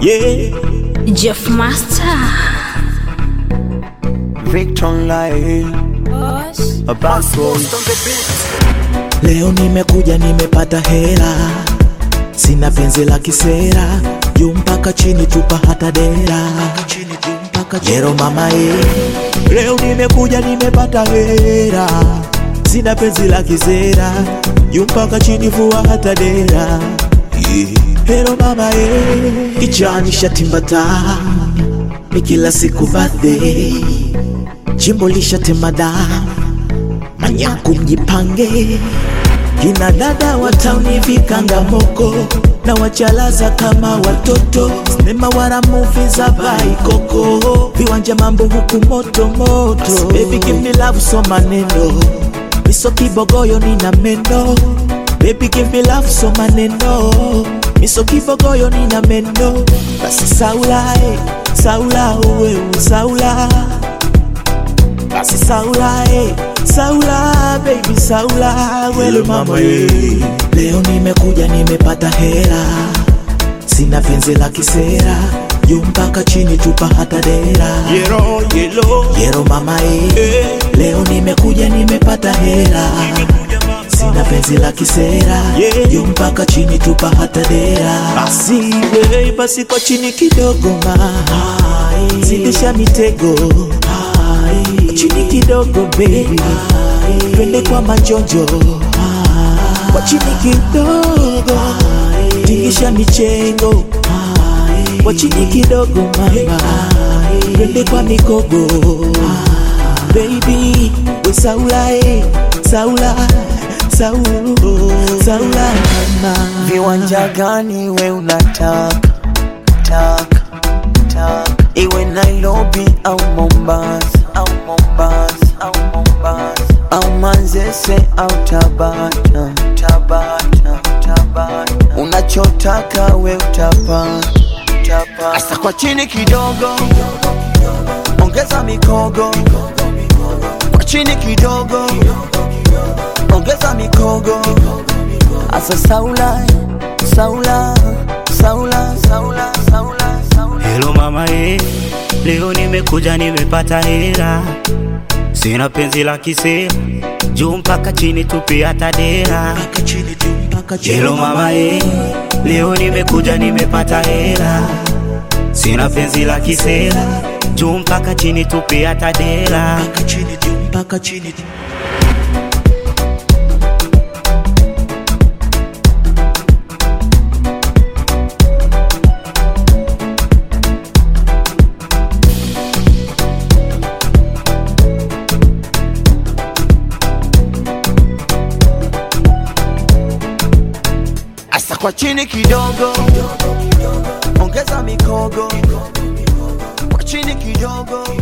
Yeah, Jeff Master. Victor Lai, a bad boy. Leo nimekuja nimepata hela, sina penzi la kisera, juu mpaka chini tupa hata dera. Jero mama ye, leo nimekuja nimepata hela, sina penzi la kisera, juu mpaka chini vua hata dera. Hero mama ye, kichwani shatimbata, ni kila siku birthday, jimbo lishatema damu manyaku mjipange, kina dada wa tauni vikangamoko na wachalaza kama watoto, sinema wala movie za baikoko, viwanja mambo huku moto moto. Baby give me love, so maneno miso kibogoyo nina meno. Baby give me love, so maneno miso kibogoyo nina meno. Basi saula, eh, saula uwe saula basi saula eh, saula baby saula wele mama eh. Leo nimekuja nimepata hela, sina penzi la kisera, juu mpaka chini tupa hata dera. Yero, yelo, Yero mama eh. eh, Leo nimekuja nimepata hela, sina penzi la kisera, Yeah. juu mpaka chini tupa hata dera. Basi we, basi kwa chini kidogo ma, zidisha mitego chini kidogo baby, twende kwa majonjo kwa chini kidogo, tingisha michengo kwa chini kidogo mama, twende kwa mikogo baby, we saula eh, saula saulu saula mama Viwanja gani we unataka taka taka, iwe Nairobi au Mombasa au Mombasa au Mombasa au Manzese au Tabata Tabata Tabata, unachotaka we utapata utapata. Asa kwa chini kidogo, ongeza mikogo kwa chini kidogo, ongeza mikogo Asa saula, saula, saula, saula, saula, saula. Hello mama ye, leo nimekuja nimepata hera, sina penzi la kisera, juu mpaka chini tupi hata dera. mpaka chini tu mpaka chini Hello mama ye, leo nimekuja nimepata hera, sina penzi la kisera, juu mpaka chini tupi hata dera. mpaka chini tu mpaka chini tu Asa kwa chini kidogo, ongeza mikogo kwa chini kidogo